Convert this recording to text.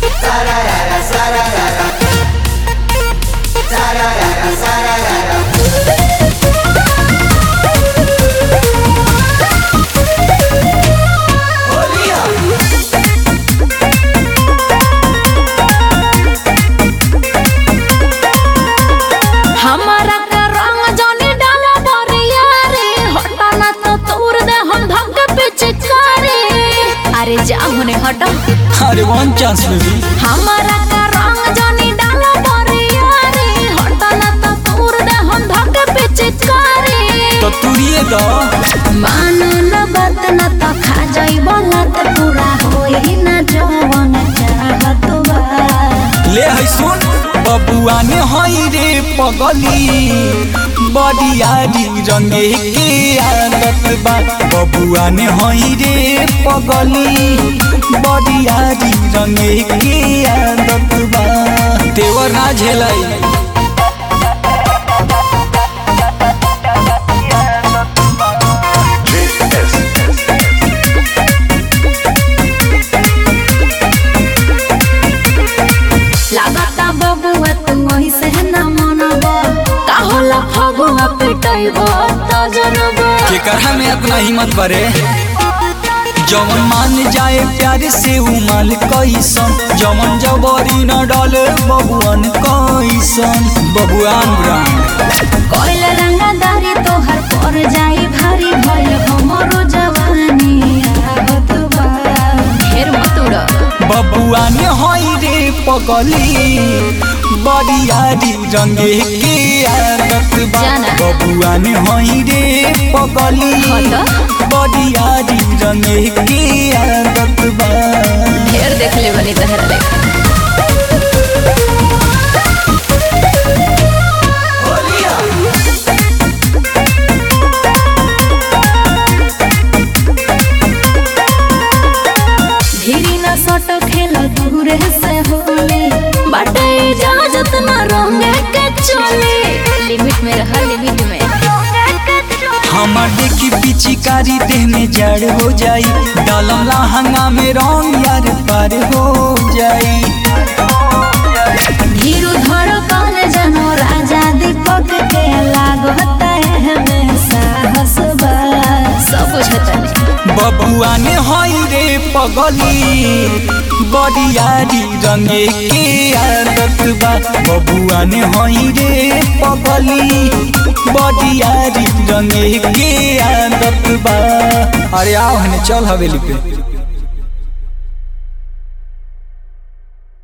हमारा का रंग जाने डाला बरिया रे हटा ना तो तोड़ दे हम धक पीछे करे अरे जा होने हटा अरे वन चांस बेबी हमारा का रंग जाने डाला बरिया रे हटा ना तो तोड़ दे हम धक पीछे करे तो तुरिए दो मानो न बात न तो खा जाई बोलत पूरा होई ना जवन चाहत बा ले है सुन बबुआ ने हई रे पगली बडियारी रंगे के आदत बा बबुआ ने हई रे पगली बडियारी रंगे के आदत बा तेवर ना झेलाई लागता बबुआ तू वही से न मनबा का होला फगुआ पिटैबो त जनबा केकर में अपना हिम्मत बरे जवन मान जाए प्यार से उमल कैसन जवन जबरी न डाले बबुआन कैसन बबुआन ब्रांड कोइल रंगदारी तोहर पर जाई भारी भइल हमरो जवानी आवत बा ढेर मत उड़ बबुआ ने हई रे पगली बडियारी रंगे के आदत बा जाना। बबुआ ने हई रे पगली हट। बडियारी रंगे के आदत बा ढेर देख ले बनी तहर देख धीरी न सट खेल दूरे से होले बाटे इजाजत न रंगे के चले लिमिट में रह लिमिट में हमार देखी पिचकारी देह में जड़ हो जाई डालम लहंगा में रंग यार पार हो जाई धीरू धर कौन जनो राजा दीपक के लागता है हमें साहस बा सब बुझता बबुआ ने हई रे पगली बडियारी रंगे के आदत बा बबुआ ने हई रे पगली बडियारी रंगे के आदत बा अरे आओ हने चल हवेली पे